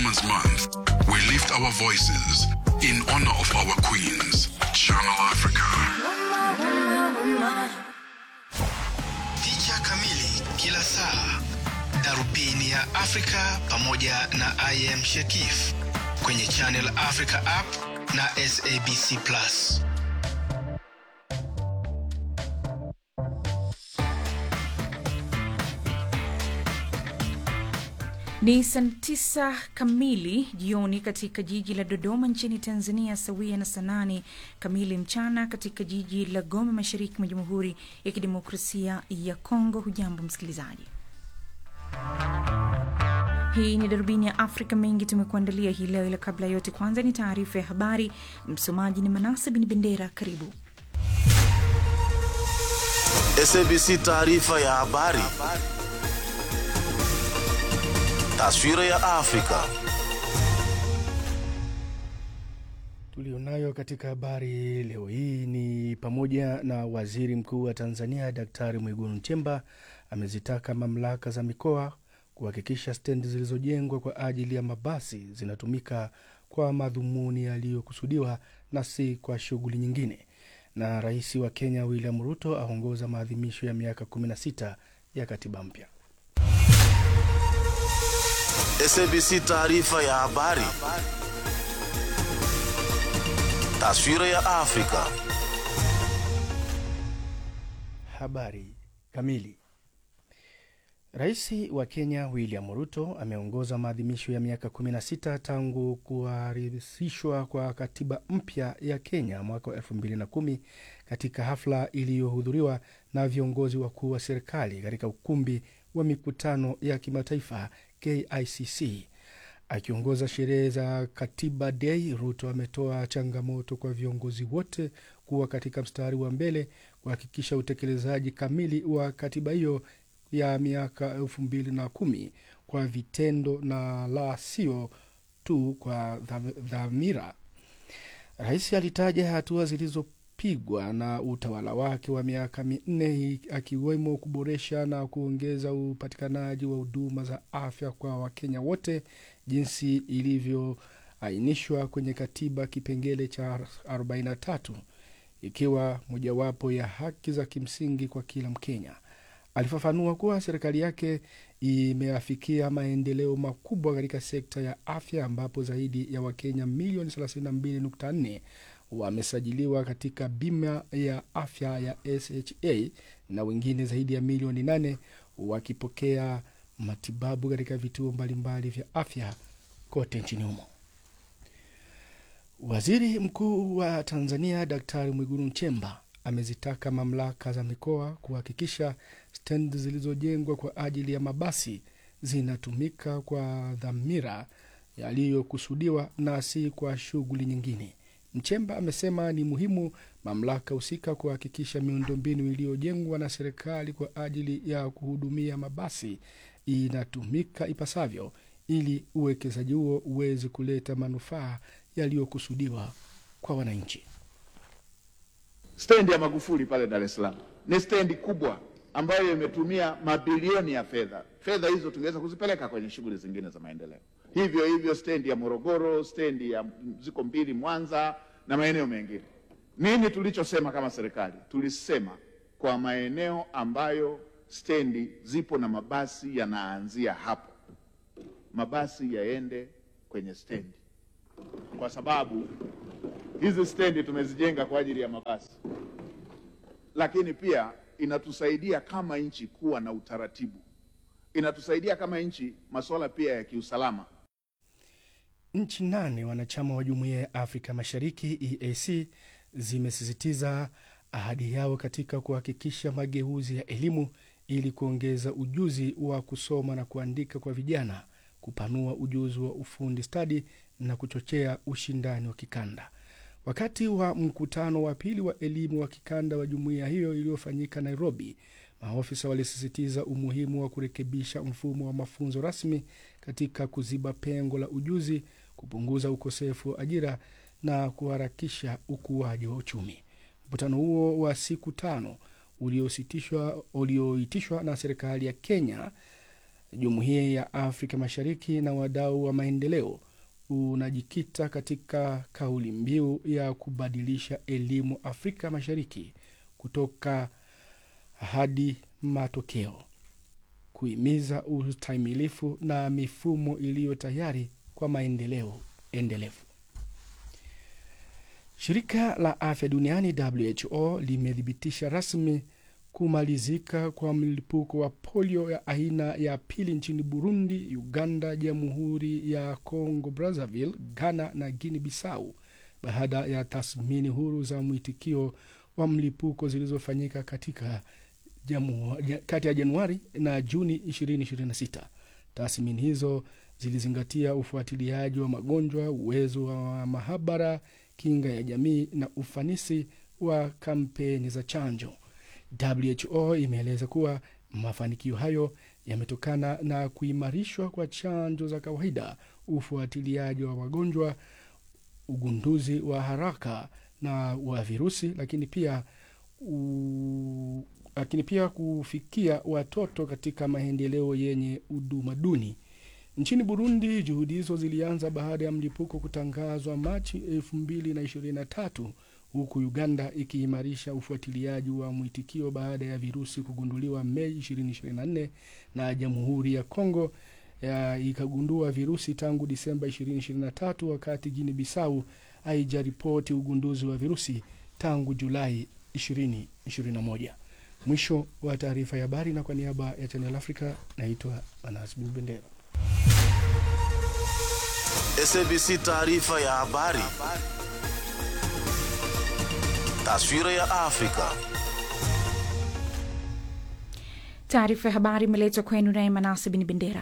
Women's Month, we lift our voices in honor of our queens. Channel Africa. Picha kamili kila saa, darubini ya Afrika pamoja na I am Shekif kwenye Channel Africa app na SABC Plus. Ni saa tisa kamili jioni katika jiji la Dodoma nchini Tanzania, sawia na saa nane kamili mchana katika jiji la Goma, mashariki mwa Jamhuri ya Kidemokrasia ya Kongo. Hujambo msikilizaji, hii ni darubini ya Afrika. Mengi tumekuandalia hii leo, ila kabla ya yote, kwanza ni taarifa ya habari. Msomaji ni Manase Bin Bendera. Karibu. SABC taarifa ya habari. Taswira ya Afrika. Tulionayo katika habari leo hii ni pamoja na waziri mkuu wa Tanzania Daktari Mwigulu Nchemba amezitaka mamlaka za mikoa kuhakikisha stendi zilizojengwa kwa ajili ya mabasi zinatumika kwa madhumuni yaliyokusudiwa na si kwa shughuli nyingine. Na rais wa Kenya William Ruto aongoza maadhimisho ya miaka 16 ya katiba mpya. SABC taarifa ya habari. Taswira ya Afrika. Habari kamili. Rais wa Kenya William Ruto ameongoza maadhimisho ya miaka 16 tangu kuharisishwa kwa katiba mpya ya Kenya mwaka wa 2010 katika hafla iliyohudhuriwa na viongozi wakuu wa serikali katika ukumbi wa mikutano ya kimataifa KICC. Akiongoza sherehe za Katiba Day, Ruto ametoa changamoto kwa viongozi wote kuwa katika mstari wa mbele kuhakikisha utekelezaji kamili wa katiba hiyo ya miaka elfu mbili na kumi kwa vitendo na la sio tu kwa dhamira. Rais alitaja hatua zilizopigwa na utawala wake wa miaka minne akiwemo kuboresha na kuongeza upatikanaji wa huduma za afya kwa Wakenya wote jinsi ilivyoainishwa kwenye katiba kipengele cha 43 ikiwa mojawapo ya haki za kimsingi kwa kila Mkenya. Alifafanua kuwa serikali yake imeafikia maendeleo makubwa katika sekta ya afya ambapo zaidi ya Wakenya milioni 32.4 wamesajiliwa katika bima ya afya ya SHA na wengine zaidi ya milioni 8 wakipokea matibabu katika vituo mbalimbali vya afya kote nchini humo. Waziri Mkuu wa Tanzania Daktari Mwigulu Nchemba amezitaka mamlaka za mikoa kuhakikisha stendi zilizojengwa kwa ajili ya mabasi zinatumika kwa dhamira yaliyokusudiwa na si kwa shughuli nyingine. Mchemba amesema ni muhimu mamlaka husika kuhakikisha miundombinu iliyojengwa na serikali kwa ajili ya kuhudumia mabasi inatumika ipasavyo ili uwekezaji huo uweze kuleta manufaa yaliyokusudiwa kwa wananchi. Stendi ya Magufuli pale Dar es Salaam ni stendi kubwa ambayo imetumia mabilioni ya fedha. Fedha hizo tungeweza kuzipeleka kwenye shughuli zingine za maendeleo. Hivyo hivyo stendi ya Morogoro, stendi ya ziko mbili Mwanza na maeneo mengine. Nini tulichosema kama serikali? Tulisema kwa maeneo ambayo stendi zipo na mabasi yanaanzia hapo, mabasi yaende kwenye stendi, kwa sababu hizi stendi tumezijenga kwa ajili ya mabasi, lakini pia inatusaidia kama nchi kuwa na utaratibu, inatusaidia kama nchi masuala pia ya kiusalama. Nchi nane wanachama wa Jumuiya ya Afrika Mashariki EAC zimesisitiza ahadi yao katika kuhakikisha mageuzi ya elimu ili kuongeza ujuzi wa kusoma na kuandika kwa vijana, kupanua ujuzi wa ufundi stadi na kuchochea ushindani wa kikanda. Wakati wa mkutano wa pili wa elimu wa kikanda wa jumuiya hiyo iliyofanyika Nairobi, maofisa walisisitiza umuhimu wa kurekebisha mfumo wa mafunzo rasmi katika kuziba pengo la ujuzi, kupunguza ukosefu wa ajira na kuharakisha ukuaji wa uchumi. Mkutano huo wa siku tano uliositishwa ulioitishwa na serikali ya Kenya Jumuiya ya Afrika Mashariki na wadau wa maendeleo unajikita katika kauli mbiu ya kubadilisha elimu Afrika Mashariki kutoka hadi matokeo, kuhimiza ustahimilifu na mifumo iliyo tayari kwa maendeleo endelevu. Shirika la Afya Duniani WHO limethibitisha rasmi kumalizika kwa mlipuko wa polio ya aina ya pili nchini Burundi, Uganda, Jamhuri ya Congo Brazzaville, Ghana na Guinea Bissau baada ya tathmini huru za mwitikio wa mlipuko zilizofanyika katika jamu, kati ya Januari na Juni 2026. Tathmini hizo zilizingatia ufuatiliaji wa magonjwa, uwezo wa mahabara, kinga ya jamii na ufanisi wa kampeni za chanjo. WHO imeeleza kuwa mafanikio hayo yametokana na kuimarishwa kwa chanjo za kawaida, ufuatiliaji wa magonjwa, ugunduzi wa haraka na wa virusi, lakini pia u, lakini pia kufikia watoto katika maendeleo yenye huduma duni. Nchini Burundi, juhudi hizo zilianza baada ya mlipuko kutangazwa Machi 2023 huku Uganda ikiimarisha ufuatiliaji wa mwitikio baada ya virusi kugunduliwa Mei 2024 na Jamhuri ya Kongo ya ikagundua virusi tangu Disemba 2023, wakati Guinea Bissau haijaripoti ugunduzi wa virusi tangu Julai 2021. Mwisho wa taarifa ya habari, na kwa niaba ya Channel Africa naitwa Anas Bendera. SABC taarifa ya habari. Taswira ya Afrika. Taarifa ya habari imeletwa kwenu naye Manase Bin Bendera.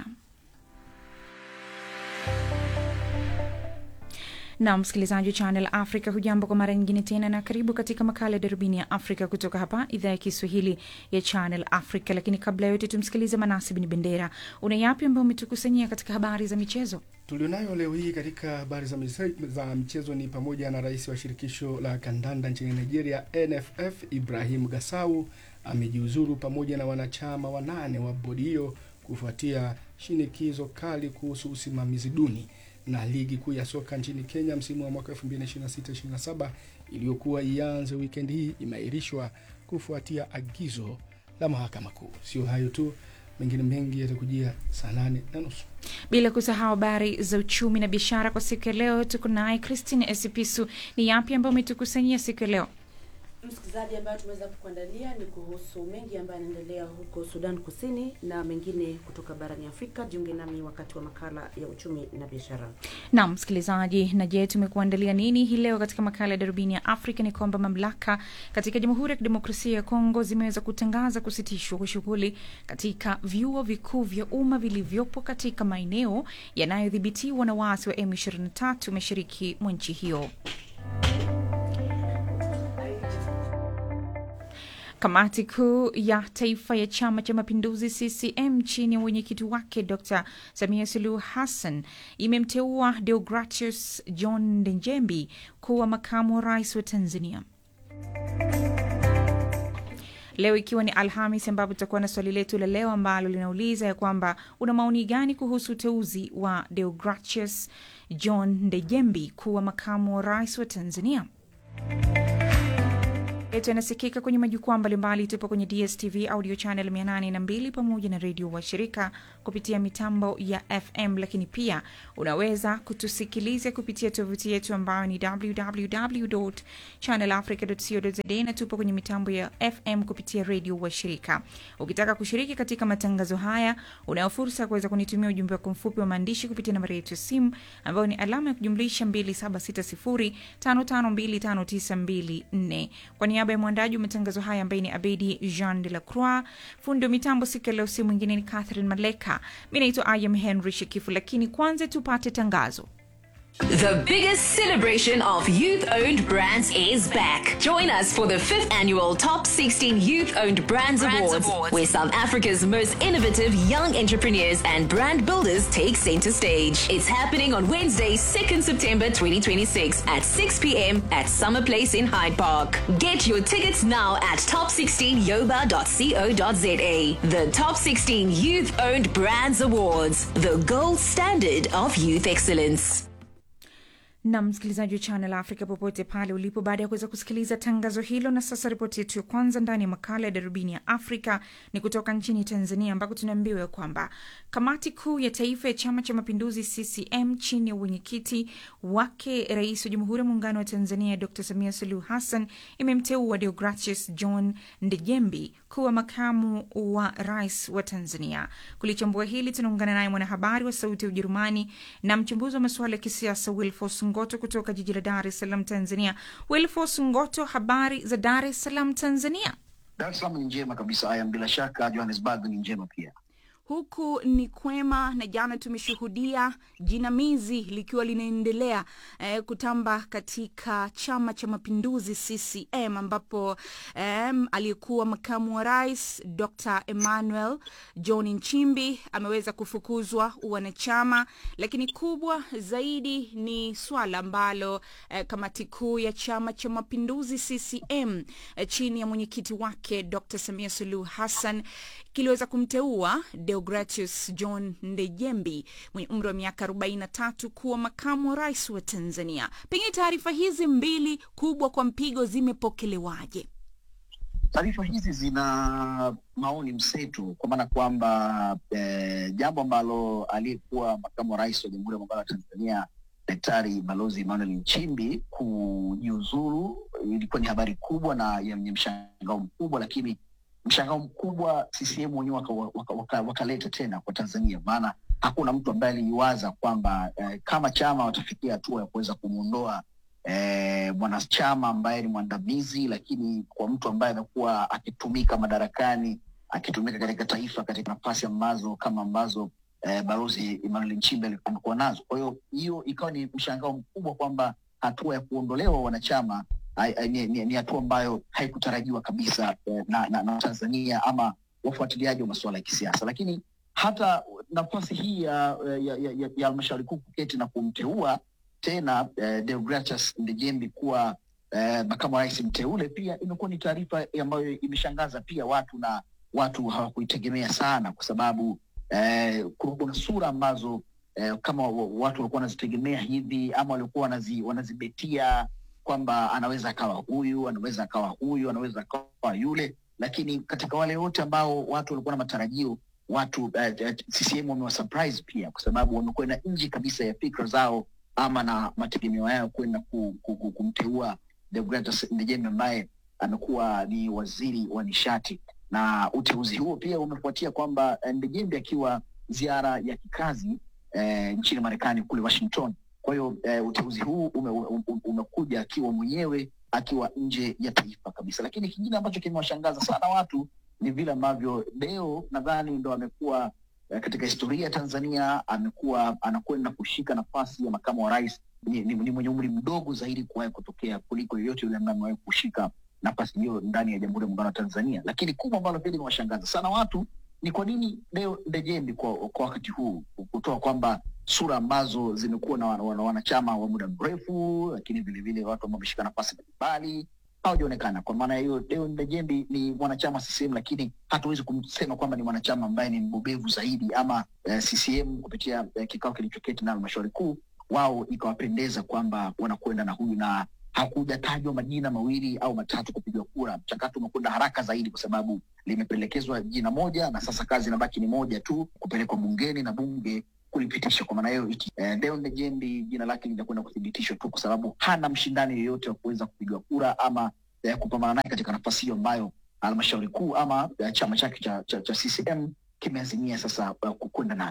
na msikilizaji wa Channel Africa, hujambo kwa mara nyingine tena, na karibu katika makala ya darubini ya Afrika kutoka hapa idhaa ya Kiswahili ya Channel Africa. Lakini kabla ya yote, tumsikilize Manasi Bin Bendera. Una yapi ambayo umetukusanyia katika habari za michezo? Tulionayo leo hii katika habari za, mise- za michezo ni pamoja na rais wa shirikisho la kandanda nchini Nigeria NFF Ibrahim Gasau amejiuzuru pamoja na wanachama wanane wa bodi hiyo kufuatia shinikizo kali kuhusu usimamizi duni na ligi kuu ya soka nchini Kenya msimu wa mwaka 2026-27 iliyokuwa ianze wikendi hii imeahirishwa kufuatia agizo la mahakama kuu. Sio hayo tu, mengine mengi yatakujia saa nane na nusu. Bila kusahau habari za uchumi na biashara kwa siku ya leo. Tuko naye Christine Esipisu. Ni yapi ambayo umetukusanyia siku ya leo? Msikilizaji, ambayo tumeweza kukuandalia ni kuhusu mengi ambayo yanaendelea huko Sudan Kusini na mengine kutoka barani Afrika. Jiunge nami wakati wa makala ya uchumi na biashara. Naam msikilizaji, na je, tumekuandalia nini hii leo katika makala ya darubini ya Afrika? Ni kwamba mamlaka katika Jamhuri ya Kidemokrasia ya Kongo zimeweza kutangaza kusitishwa kwa shughuli katika vyuo vikuu vya umma vilivyopo katika maeneo yanayodhibitiwa na waasi wa M23 mashariki mwa nchi hiyo. Kamati kuu ya taifa ya chama cha mapinduzi CCM chini ya mwenyekiti wake Dr Samia Suluhu Hassan imemteua Deogratius John Ndejembi kuwa makamu wa rais wa Tanzania. Leo ikiwa ni Alhamis, ambapo tutakuwa na swali letu la leo ambalo linauliza ya kwamba una maoni gani kuhusu uteuzi wa Deogratius John Ndejembi kuwa makamu wa rais wa Tanzania yetu yanasikika kwenye majukwaa mbalimbali. Tupo kwenye DSTV audio channel 802 pamoja na redio washirika kupitia mitambo ya FM, lakini pia unaweza kutusikiliza kupitia tovuti yetu ambayo ni www channelafrica co za na tupo kwenye mitambo ya FM kupitia redio washirika. Ukitaka kushiriki katika matangazo haya, unayo fursa ya kuweza kunitumia ujumbe wako mfupi wa maandishi kupitia nambari yetu ya simu ambayo ni alama ya kujumlisha 2760552594 kwa niaba ya mwandaji wa matangazo haya ambaye ni Abedi Jean de la Croix, fundi wa mitambo siku ya leo, si mwingine ni Catherine Maleka. Mi naitwa Ayam Henry Shekifu, lakini kwanza tupate tangazo. The biggest celebration of youth owned brands is back. Join us for the fifth annual Top 16 Youth Owned Brands, Awards, where South Africa's most innovative young entrepreneurs and brand builders take center stage. It's happening on Wednesday, 2nd September 2026 at 6 p.m. at Summer Place in Hyde Park. Get your tickets now at top16yoba.co.za. The Top 16 Youth Owned Brands Awards, the gold standard of youth excellence. na msikilizaji wa Channel Africa popote pale ulipo, baada ya kuweza kusikiliza tangazo hilo. Na sasa ripoti yetu ya kwanza ndani ya makala ya darubini ya Afrika ni kutoka nchini Tanzania, ambako tunaambiwa kwamba kamati kuu ya taifa ya Chama cha Mapinduzi CCM chini ya uwenyekiti wake Rais wa Jamhuri ya Muungano wa Tanzania Dr Samia Suluhu Hassan imemteua Deogratius John Ndejembi kuwa makamu wa rais wa Tanzania. Kulichambua hili tunaungana naye mwanahabari wa Sauti ya Ujerumani na mchambuzi wa masuala ya kisiasa Wilfos Ngoto kutoka jiji la Dar es Salaam, Tanzania. Wilfos Ngoto, habari za Dar es Salaam, Tanzania? Dar es Salaam ni njema kabisa. Aya, bila shaka Johannesburg ni njema pia. Huku ni kwema, na jana tumeshuhudia jinamizi likiwa linaendelea eh, kutamba katika Chama cha Mapinduzi CCM, ambapo eh, aliyekuwa makamu wa rais Dr Emmanuel John Nchimbi ameweza kufukuzwa uwanachama, lakini kubwa zaidi ni swala ambalo eh, kamati kuu ya Chama cha Mapinduzi CCM eh, chini ya mwenyekiti wake Dr Samia Suluhu Hassan kiliweza kumteua Deogratius John Ndejembi mwenye umri wa miaka 43 kuwa makamu wa rais wa Tanzania. Pengine taarifa hizi mbili kubwa kwa mpigo zimepokelewaje? Taarifa hizi zina maoni mseto, kwa maana kwamba eh, jambo ambalo aliyekuwa makamu wa rais wa Jamhuri ya Muungano wa Tanzania Daktari Balozi Emmanuel Nchimbi kujiuzuru ilikuwa ni habari kubwa na yenye mshangao mkubwa, lakini mshangao mkubwa CCM wenyewe wakaleta waka, waka, waka tena kwa Tanzania, maana hakuna mtu ambaye aliwaza kwamba eh, kama chama watafikia hatua ya kuweza kumwondoa eh, mwanachama ambaye ni mwandamizi, lakini kwa mtu ambaye amekuwa akitumika madarakani akitumika katika taifa katika nafasi ambazo kama ambazo eh, balozi Emmanuel Nchimbi amekuwa nazo. Kwa hiyo hiyo ikawa ni mshangao mkubwa kwamba hatua ya kuondolewa wanachama ni, ni, ni hatua ambayo haikutarajiwa kabisa eh, na, na, na Tanzania ama wafuatiliaji wa masuala ya kisiasa, lakini hata nafasi hii ya ya halmashauri kuu kuketi na kumteua tena eh, Deogratius Ndejembi kuwa eh, makamu wa rais mteule pia imekuwa ni taarifa ambayo imeshangaza pia watu na watu hawakuitegemea sana, kwa sababu eh, kuna sura ambazo eh, kama watu walikuwa wanazitegemea hivi ama walikuwa wanazi, wanazibetia kwamba anaweza akawa huyu, anaweza akawa huyu, anaweza akawa yule, lakini katika wale wote ambao watu walikuwa na matarajio watu uh, uh, CCM wamewasurprise pia, kwa sababu wamekwenda nje kabisa ya fikra zao ama na mategemeo yao kwenda ku, ku, ku, kumteua Deogratius Ndejembe ambaye amekuwa ni waziri wa nishati, na uteuzi huo pia umefuatia kwamba Ndejembe akiwa ziara ya kikazi eh, nchini Marekani kule Washington kwa hiyo eh, uteuzi huu ume, ume, umekuja akiwa mwenyewe akiwa nje ya taifa kabisa. Lakini kingine ambacho kimewashangaza sana watu ni vile ambavyo Deo nadhani ndo amekuwa eh, katika historia ya Tanzania amekuwa anakwenda kushika nafasi ya makamu wa rais. Ni, ni, ni mwenye umri mdogo zaidi kuwahi kutokea kuliko yoyote yule ambaye amewahi kushika nafasi hiyo ndani ya Jamhuri ya Muungano wa Tanzania. Lakini kubwa ambalo pia limewashangaza sana watu ni kwa nini Deo Ndejembi kwa, kwa wakati huu kutoa kwamba sura ambazo zimekuwa na wanachama wa muda mrefu, lakini vilevile watu ambao wameshika nafasi mbalimbali hawajaonekana. Kwa maana hiyo, Deo Ndejembi ni mwanachama CCM, lakini hatuwezi kumsema kwamba ni mwanachama ambaye ni mbobevu zaidi ama eh, CCM kupitia eh, kikao kilichoketi na halmashauri kuu, wao ikawapendeza kwamba wanakwenda na huyu na hakujatajwa majina mawili au matatu kupigwa kura. Mchakato umekwenda haraka zaidi kwa sababu limependekezwa jina moja na sasa kazi inabaki ni moja tu, kupelekwa bungeni na bunge kulipitisha. Kwa maana hiyo eh, Deo Ndejembi jina lake linakwenda kuthibitishwa tu, kwa sababu hana mshindani yoyote wa kuweza kupigwa kura ama eh, kupambana naye katika nafasi hiyo ambayo halmashauri kuu ama eh, chama chake cha, cha, cha CCM kimeazimia sasa uh, kwenda naye.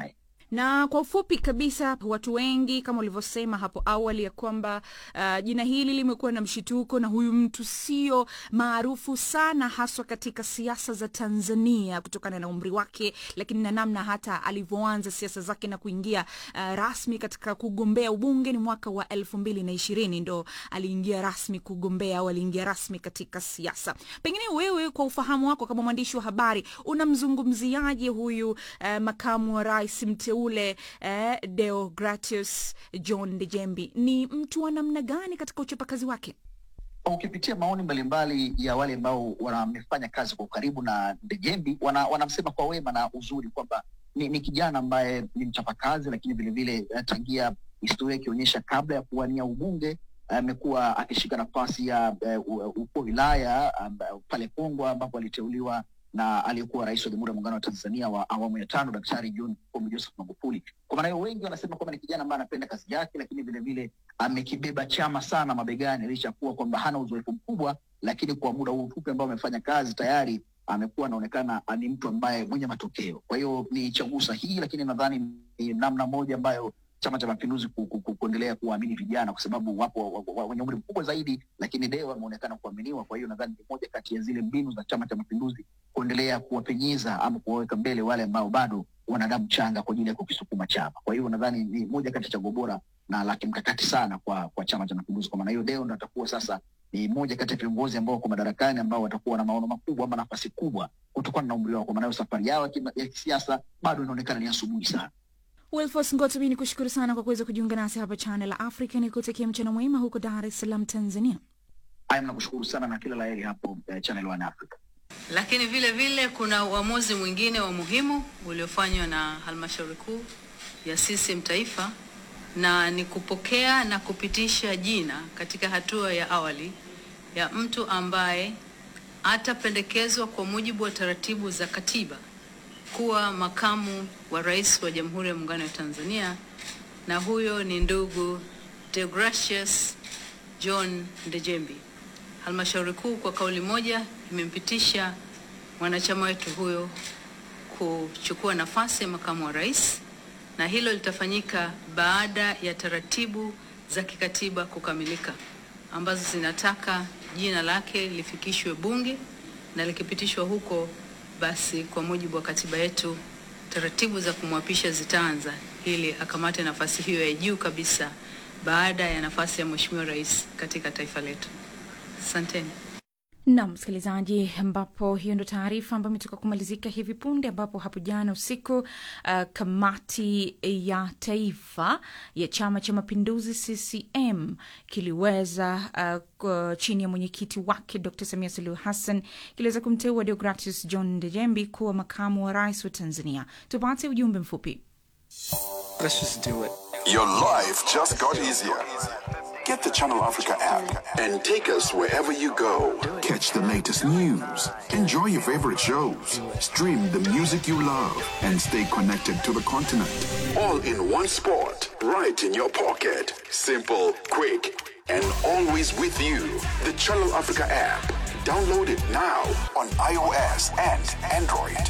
na kwa ufupi kabisa watu wengi kama ulivyosema hapo awali ya kwamba uh, jina hili limekuwa na mshituko na huyu mtu sio maarufu sana haswa katika siasa za tanzania kutokana na umri wake lakini na namna hata alivyoanza siasa zake na kuingia uh, rasmi katika kugombea ubunge ni mwaka wa elfu mbili na ishirini ndo aliingia rasmi kugombea au aliingia rasmi katika siasa pengine wewe kwa ufahamu wako kama mwandishi wa habari unamzungumziaje huyu uh, makamu wa rais mteule uh, deogratius john dejembi ni mtu wa namna gani katika uchapakazi wake ukipitia maoni mbalimbali ya wale ambao wamefanya kazi kwa ukaribu na Ndejembi wana, wanamsema kwa wema na uzuri kwamba ni, ni kijana ambaye ni mchapakazi, lakini vilevile eh, tangia historia ikionyesha kabla ya kuwania ubunge amekuwa akishika nafasi ya uh, ukuu wa wilaya um, pale Pongwa ambapo aliteuliwa na aliyekuwa rais wa Jamhuri ya Muungano wa Tanzania wa awamu ya tano Daktari John Pombe Joseph Magufuli. Kwa maana hiyo, wengi wanasema kwamba ni kijana ambaye anapenda kazi yake, lakini vilevile amekibeba chama sana mabegani, licha ya kuwa kwamba hana uzoefu mkubwa, lakini kwa muda huu mfupi ambao amefanya kazi tayari amekuwa anaonekana ni mtu ambaye mwenye matokeo. Kwa hiyo ni chaguo sahihi, lakini nadhani ni namna moja ambayo Chama cha Mapinduzi ku, ku, ku, kuendelea kuwaamini vijana kwa sababu wapo wenye umri mkubwa zaidi, lakini leo wameonekana kuaminiwa. Kwa hiyo nadhani ni moja kati ya zile mbinu za Chama cha Mapinduzi kuendelea kuwapenyeza ama kuwaweka mbele wale ambao bado wana damu changa kwa ajili ya kukisukuma chama. Kwa hiyo nadhani ni moja kati ya chaguo bora na la kimkakati sana kwa kwa Chama cha Mapinduzi. Kwa maana hiyo, Deo ndo atakuwa sasa ni moja kati ya viongozi ambao wako madarakani ambao watakuwa na maono makubwa ama nafasi kubwa kutokana na umri wao. Kwa maana hiyo, safari yao ya kisiasa bado inaonekana ni asubuhi sana. Wilfos Ngotobi, ni kushukuru sana kwa kuweza kujiunga nasi hapa Channel Africa. Ni kutakia mchana mwema huko Dar es Salaam, Tanzania. Aya, nakushukuru sana na kila laheri hapo eh, Channel One Africa. Lakini vile vile kuna uamuzi mwingine wa muhimu uliofanywa na halmashauri kuu ya CCM taifa, na ni kupokea na kupitisha jina katika hatua ya awali ya mtu ambaye atapendekezwa kwa mujibu wa taratibu za katiba kuwa makamu wa rais wa Jamhuri ya Muungano wa Tanzania, na huyo ni ndugu Deogratius John Ndejembi. Halmashauri kuu kwa kauli moja imempitisha mwanachama wetu huyo kuchukua nafasi ya makamu wa rais, na hilo litafanyika baada ya taratibu za kikatiba kukamilika ambazo zinataka jina lake lifikishwe Bunge na likipitishwa huko basi kwa mujibu wa katiba yetu taratibu za kumwapisha zitaanza ili akamate nafasi hiyo ya juu kabisa baada ya nafasi ya Mheshimiwa Rais katika taifa letu. Asanteni. Naam msikilizaji, ambapo hiyo ndo taarifa ambayo imetoka kumalizika hivi punde, ambapo hapo jana usiku uh, kamati ya taifa ya Chama cha Mapinduzi CCM kiliweza uh, chini ya mwenyekiti wake Dr. Samia Suluhu Hassan kiliweza kumteua Deogratius John Ndejembi kuwa makamu wa rais wa Tanzania. Tupate ujumbe mfupi. Let's just do it. Your life just got easier. Get the Channel Africa app and take us wherever you go. Catch the latest news, enjoy your favorite shows, stream the music you love, and stay connected to the continent. All in one spot, right in your pocket. Simple, quick, and always with you. The Channel Africa app. Download it now on iOS and Android.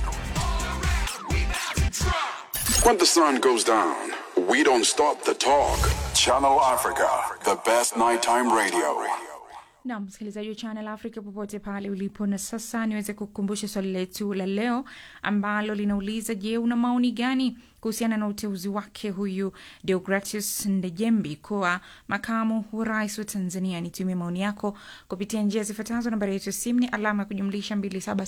When the sun goes down, we don't stop the talk. Channel Africa, the best nighttime radio. na msikilizaji wa Channel Africa popote pale ulipo. Na sasa niweze kukumbusha swali letu la leo ambalo linauliza, je, una maoni gani kuhusiana na uteuzi wake huyu Deogratius Ndejembi kuwa makamu wa rais wa Tanzania? Nitumie maoni yako kupitia njia zifuatazo. Nambari yetu ya simu ni alama ya kujumlisha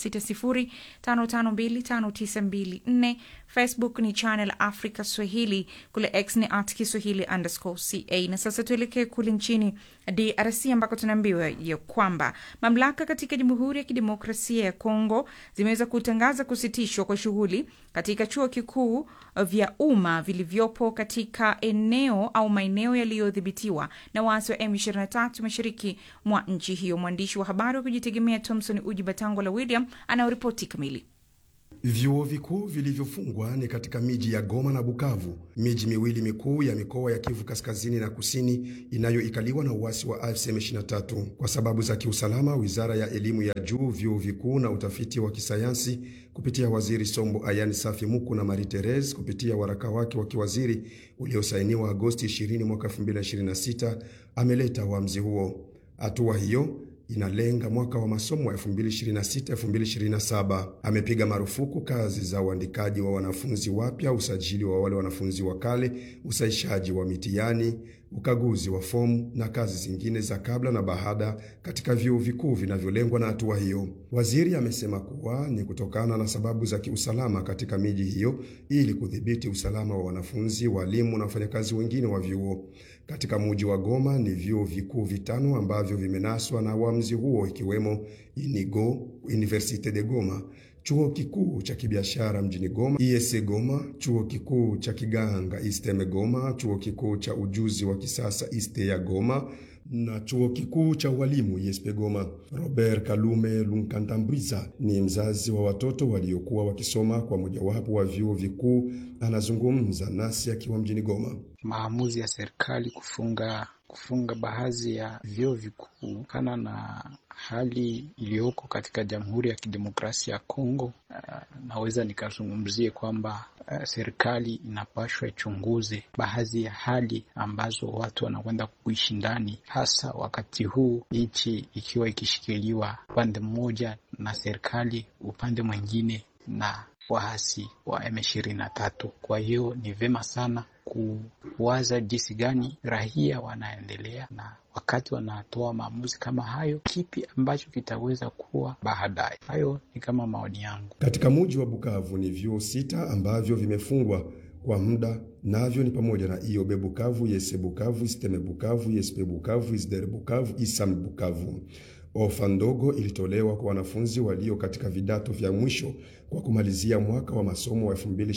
276055259254. Facebook ni Channel Africa Swahili, kule X ni at Kiswahili underscore ca. Na sasa tuelekee kule nchini DRC ambako tunaambiwa ya kwamba mamlaka katika Jamhuri ya Kidemokrasia ya Kongo zimeweza kutangaza kusitishwa kwa shughuli katika chuo kikuu vya umma vilivyopo katika eneo au maeneo yaliyodhibitiwa na waasi wa M23 mashariki mwa nchi hiyo. Mwandishi wa habari wa kujitegemea Thomson Uji Batango la William anayoripoti kamili. Vyuo vikuu vilivyofungwa ni katika miji ya Goma na Bukavu, miji miwili mikuu ya mikoa ya Kivu kaskazini na kusini inayoikaliwa na uasi wa AFC M23. Kwa sababu za kiusalama, wizara ya elimu ya juu, vyuo vikuu na utafiti wa kisayansi kupitia waziri Sombo Ayani Safi Muku na Marie Therese kupitia waraka wake wa kiwaziri uliosainiwa Agosti 20 mwaka 2026 ameleta uamuzi huo. Hatua hiyo inalenga mwaka wa masomo wa 2026-2027. Amepiga marufuku kazi za uandikaji wa wanafunzi wapya, usajili wa wale wanafunzi wa kale, usaishaji wa mitihani, ukaguzi wa fomu na kazi zingine za kabla na baada katika vyuo vikuu vinavyolengwa na hatua hiyo. Waziri amesema kuwa ni kutokana na sababu za kiusalama katika miji hiyo ili kudhibiti usalama wa wanafunzi, walimu na wafanyakazi wengine wa vyuo. Katika muji wa Goma ni vyuo vikuu vitano ambavyo vimenaswa na uamuzi huo ikiwemo Inigo, Universite de Goma, chuo kikuu cha kibiashara mjini Goma IEC Goma, chuo kikuu cha kiganga Isteme Goma, chuo kikuu cha ujuzi wa kisasa Iste ya Goma na chuo kikuu cha ualimu ISP Goma. Robert Kalume Lunkantambwiza ni mzazi wa watoto waliokuwa wakisoma kwa mojawapo wa vyuo vikuu, anazungumza nasi akiwa mjini Goma. Maamuzi ya serikali kufunga kufunga baadhi ya vyuo vikuu kana na hali iliyoko katika Jamhuri ya Kidemokrasia ya Kongo. Uh, naweza nikazungumzie kwamba uh, serikali inapashwa ichunguze baadhi ya hali ambazo watu wanakwenda kuishi ndani, hasa wakati huu nchi ikiwa ikishikiliwa upande mmoja na serikali, upande mwingine na waasi wa M23. Kwa hiyo ni vema sana kuwaza jinsi gani raia wanaendelea na wakati wanatoa maamuzi kama hayo, kipi ambacho kitaweza kuwa baadaye. Hayo ni kama maoni yangu. Katika muji wa Bukavu ni vyuo sita ambavyo vimefungwa kwa muda, navyo ni pamoja na IOB Bukavu, Yese Bukavu, Isteme Bukavu, Yespe Bukavu, Isdere Bukavu, Isam Bukavu. Ofa ndogo ilitolewa kwa wanafunzi walio katika vidato vya mwisho kwa kumalizia mwaka wa masomo wa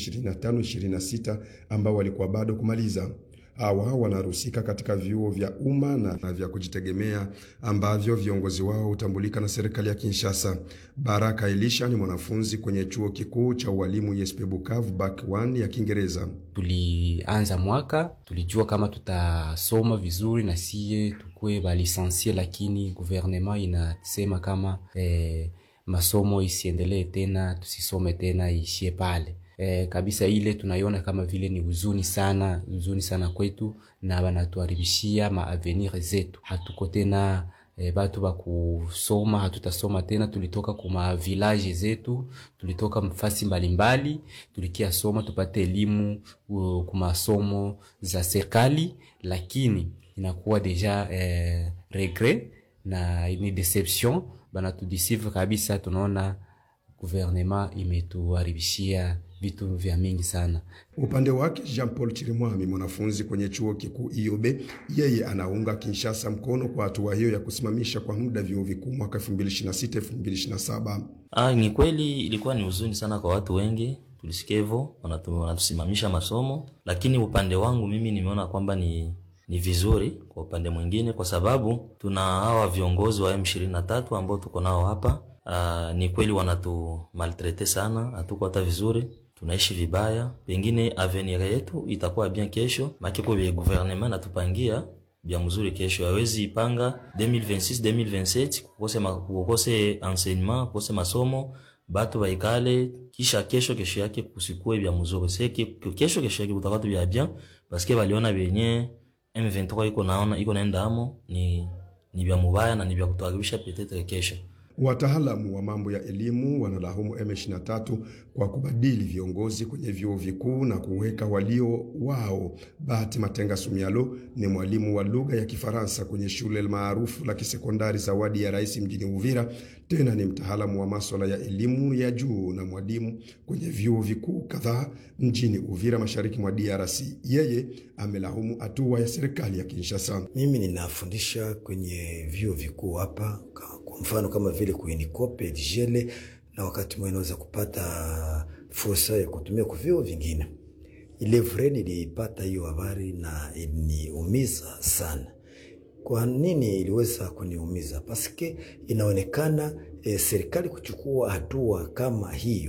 2025-26 ambao walikuwa bado kumaliza. Hawa wanaruhusika katika vyuo vya umma na vya kujitegemea ambavyo viongozi wao hutambulika na serikali ya Kinshasa. Baraka Elisha ni mwanafunzi kwenye chuo kikuu cha ualimu ISP Bukavu Bac 1 ya Kiingereza. Tulianza mwaka tulijua kama tutasoma vizuri na siye tukue balisansie, lakini guvernema inasema kama eh, masomo isiendelee tena, tusisome tena, iishie pale. E, kabisa ile tunaiona kama vile ni huzuni sana, huzuni sana kwetu, na banatuharibishia maavenir zetu. Hatuko tena e, batu ba kusoma, hatutasoma tena. Tulitoka kuma village zetu, tulitoka mfasi mbalimbali, tulikia soma tupate elimu uh, kumasomo za serikali, lakini inakuwa deja eh, regret na ni deception, banatudisive kabisa. Tunaona guvernema imetuharibishia vitu vya mingi sana. Upande wake Jean Paul Chirimwami, mwanafunzi kwenye chuo kikuu IOB, yeye anaunga Kinshasa mkono kwa hatua hiyo ya kusimamisha kwa muda vyuo vikuu mwaka 2026 2027. Ah, ni kweli ilikuwa ni huzuni sana kwa watu wengi, tulisikia hivyo, wanatusimamisha masomo, lakini upande wangu mimi nimeona kwamba ni ni vizuri kwa upande mwingine, kwa sababu tuna hawa viongozi wa M23 ambao tuko nao hapa. Uh, ni kweli wanatu maltrete sana, hatuko hata vizuri, tunaishi vibaya. Pengine avenir yetu itakuwa bien kesho, makiko vya gouvernement natupangia bya mzuri kesho. Hawezi ipanga 2026 2027 kukose, ma, kukose enseignement kukose masomo batu baikale, kisha kesho kesho yake kusikue bya mzuri. Seki kesho kesho yake kutakuwa bya bien parce que baliona benye M23 iko naona iko naenda amo ni ni bya mubaya na ni bya kutuharibisha petetre kesho. Wataalamu wa mambo ya elimu wanalaumu M23 kwa kubadili viongozi kwenye vyuo vikuu na kuweka walio wao. Bahati Matenga Sumialo ni mwalimu wa lugha ya Kifaransa kwenye shule maarufu la kisekondari Zawadi ya Rais mjini Uvira. Tena ni mtaalamu wa maswala ya elimu ya juu na mwalimu kwenye vyuo vikuu kadhaa mjini Uvira, mashariki mwa DRC. Yeye amelaumu hatua ya serikali ya Kinshasa. Mimi ninafundisha kwenye vyuo vikuu hapa, kwa mfano kama vile kuinikope dijele, na wakati mwingine naweza kupata fursa ya kutumia kwa vyuo vingine. Ile vre nilipata hiyo habari na iliniumiza sana. Kwa nini iliweza kuniumiza? Paske inaonekana e, serikali kuchukua hatua kama hiyo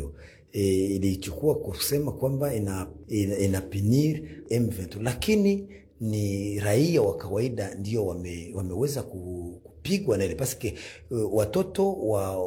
e, ilichukua kusema kwamba ina, ina, ina pinir M23 lakini ni raia wa kawaida ndio wame, wameweza ku- kupigwa na ile paske uh, watoto wa